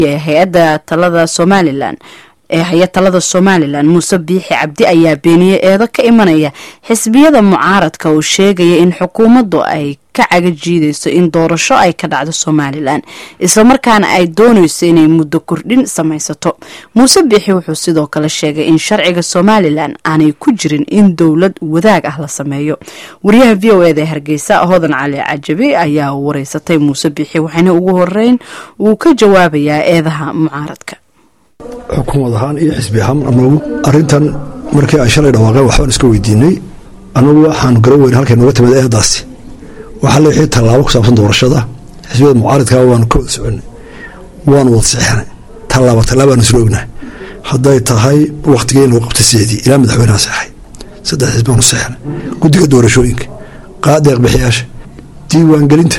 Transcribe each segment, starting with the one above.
hay-adda talada somalilan ee haya talada somalilan muuse biixi cabdi ayaa beeniyey eedo ka imanaya xisbiyada mucaaradka oo sheegaya in xukuumaddu ay ka caga jiidayso in doorasho ay ka dhacdo somalilan islamarkaana ay doonayso inay muddo kordhin samaysato muuse biixi wuxuu sidoo kale sheegay in sharciga somalilan aanay ku jirin in dowlad wadaag ah la sameeyo wariyaha v o eda ee hargeysa hodan cali cajabi ayaa wareysatay muuse biixi waxaana ugu horeyn uu ka jawaabayaa eedaha mucaaradka xukuumad ahaan iyo xisbi ahaan anagu arintan markii ay shalay dhawaaqeen waxbaan iska weydiinay anagu waxaanu garan weyn halkay nooga timid eedaasi waxaa leexii tallaabo ku saabsan doorashada xisbiyada mucaaridka waanu ka wada soconay waanu wada sixinay tallaabo tallaabaanu isla ognahay hadday tahay wakhtigii in lagu qabta sideedii ilaa madaxweynaha seexay saddex xisbaanu sixinay guddiga doorashooyinka qaadeeq bixiyaasha diiwaangelinta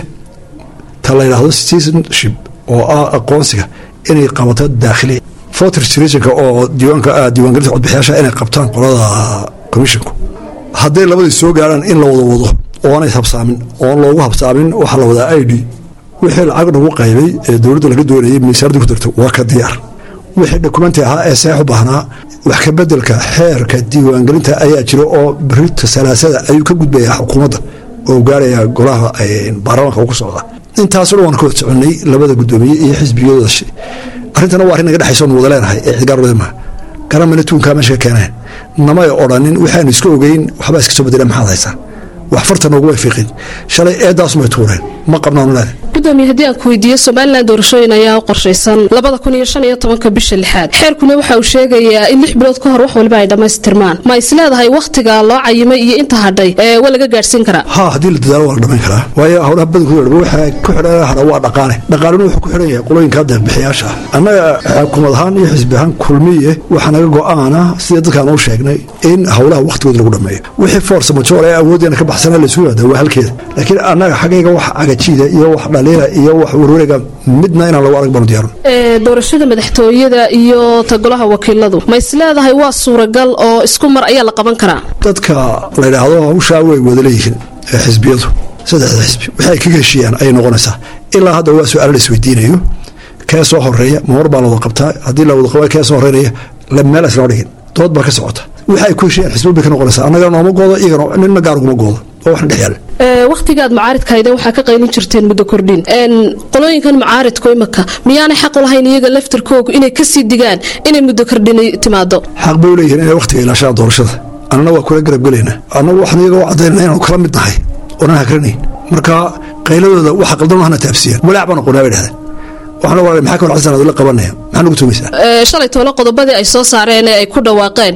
ta la yidhaahdo citizenship oo ah aqoonsiga inay qabato daakhiliya voter registrationka oo diiwaanka diiwaangelinta codbixiyaasha inay qabtaan qolada commissionku hadday labadii soo gaaraan in la wada wado oonay habsaamin oon loogu habsaamin waxaa la wadaa i d wixii lacag lagu qaybay ee dowladda laga doonayay miisaaradii ku darta waa ka diyaar wixii dokumenti ahaa ee seex u baahnaa wax ka bedelka xeerka diiwaangelinta ayaa jira oo birita salaasada ayuu ka gudbayaa xukuumadda oo gaaraya golaha baarlamaanka ugu socda intaasoo dhan waan ka wad soconay labada guddoomiye iyo xisbiyadooda arrintana waa arrin naga dhexaysa oon wada leenahay ee cidgaarwada maaha garamana tuunkaa meesha ka keeneen namay odhanin waxaanu iska ogeyn waxbaa iska soo bedeleen maxaad haysaa wax farta noogumay fiiqin shalay eedaasumay tuureen ma qabnaanu leedahay gudoomiye haddii aan ku weydiiyo somalilan doorashooyin ayaa u qorshaysan labada kun iyo shan iyo tobanka bisha lixaad xeerkuna waxa uu sheegayaa in lix bilood ka hor wax waliba ay dhammaystirmaan ma is leedahay wakhtiga loo cayimay iyo inta hadhay ee waa laga gaadhsiin karaa ha haddii la dadaalo waa la dhamayn karaa waayo howlaha badankooda waxaa ku xidhan hadha waa dhaqaale dhaqaalena wuxuu ku xidhan yahay qolooyinka deeqbixiyaasha ah annaga xukuumad ahaan iyo xisbi ahaan kulmiye waxaa naga go-aana sida dadkaan u sheegnay in howlaha wakhtigooda lagu dhameeyo wixii force majoor ee awooddeena ka baxsana laysu yimaada waa halkeeda laakiin annaga xaggayga wax cagajiida iyo wax dhaliila iyo wax warwareega midna inaan lagu arag baanu diyaarin doorashada madaxtooyada iyo ta golaha wakiiladu ma is leedahay waa suuragal oo isku mar ayaa la qaban karaa dadka la yidhaahdo hawshaa way wada leeyihiin ee xisbiyadu saddexda xisbi waxay ay kaga heshiiyaan ayay noqonaysaa ilaa hadda waa su-aalo la isweydiinayo kee soo horeeya mawar baa la wada qabtaa haddii la wada qaba kee soo horeynaya meel islama dhigin dood baa ka socota waxa ay ku heshiiyaan xisbi bay ka noqonaysaa annagana nooma goodo iyagana nina gaar uguma goodo oo waxna dhex yaala wakhtigaad mucaaridkahayden waxaa ka qaylin jirteen muddo kordhin qolooyinkan mucaaridku imaka miyaanay xaq u lahayn iyaga laftarkoogu inay kasii digaan inay muddo kordhin timaado xaq bay u leeyihiin inay wakhtiga ilaashaan doorashada annana waa kula garabgelaynaa annagu waxaan iyaga u caddaynana inaanu kala mid nahay oonan hakranayn marka qayladooda waxa qaldan hana taabsiiyaan walaac baan aqoonaa bay dhahdeen waxaan ogaanay maxaa kawal xasan la qabanaya maxaa nagu tumaysaa shalay toole qodobadii ay soo saareen ee ay ku dhawaaqeen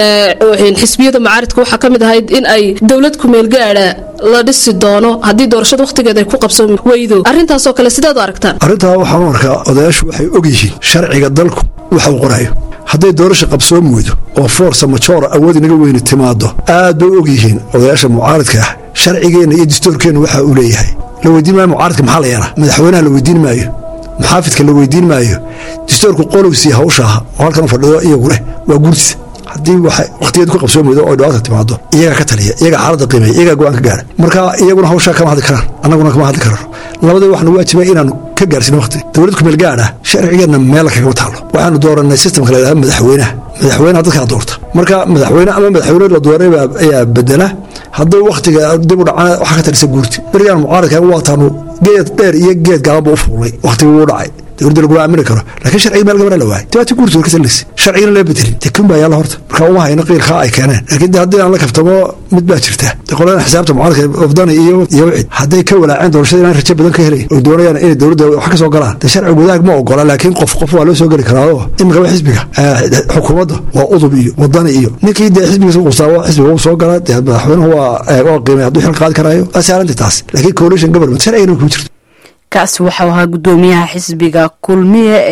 xisbiyada mucaaridka waxaa ka mid ahayd in ay dowlad kumeel gaadha la dhisi doono haddii doorashada wakhtigeeda ay ku qabsan weydo arrintaasoo kale sideed u aragtaan arrintaa waxaan u arkaa odayaashu waxay og yihiin sharciga dalku waxa uu qorayo hadday doorasha qabsoon weydo oo forsa majoora awood inaga weyni timaado aad bay og yihiin odayaasha mucaaridka ah sharcigeenna iyo dastuurkeenna waxa uu leeyahay la weydiin maayo mucaaridka maxaa la yeelaa madaxweynaha la weydiin maayo muxaafidka la weydiin maayo dastuurku qolowsii hawshaah oo halkan fadhido iyagu leh waa guurtisa haddii wakhtigeed ku qabsoon weydo oo dhibaata timaado iyagaa ka taliya iyagaa xaaladda qiimeeya iyagaa go-aan ka gaara marka iyaguna hawshaa kama hadli karaan annaguna kama hadli karano labadii waxaanu waajibay inaanu ka gaarsiino waqti dowlad kumeel gaadha sharcigeenna meel kagama taalo waxaanu dooranay sistamka la yidhahdo madaxweynaha madaxweynaha dadkaa doorta marka madaxweyne ama madaxweyne la dooray ayaa bedela hadduu wakhtiga dib u dhacana waxaa ka talisa guurti berigaan mucaaradka waataanu geed dheer iyo geed gaabanba u fuulay wakhtigii wuu dhacay dowladda laguma aamini karo laakiin sharciga meel gabadha la waayay dibaati guurti war ka talinaysa sharcigana lama bedelin dee kun baa yaalla horta marka uma hayno qiilkaa ay keeneen laakiin de haddii aan la kaftamo mid baa jirta de qoladan xisaabta mucaaradka ofdani iyo iyo wicid hadday ka walaaceen doorashada inaan rajo badan ka helayn oo doonayaan inay dowladda wax ka soo galaan dee sharciga wadaag ma ogola laakiin qof qof waa loo soo geli karaao imika waa xisbiga xukuumadda waa udub iyo wadani iyo ninkii dee xisbigiisa qustaabo xisbiga uu soo gala dee madaxweynuhu waa waa qiimay hadduu xil qaadi karaayo waa saaranti taas laakiin coalition government sharcigana kuma jirto kaasi waxau ahaa guddoomiyaha xisbiga kulmiye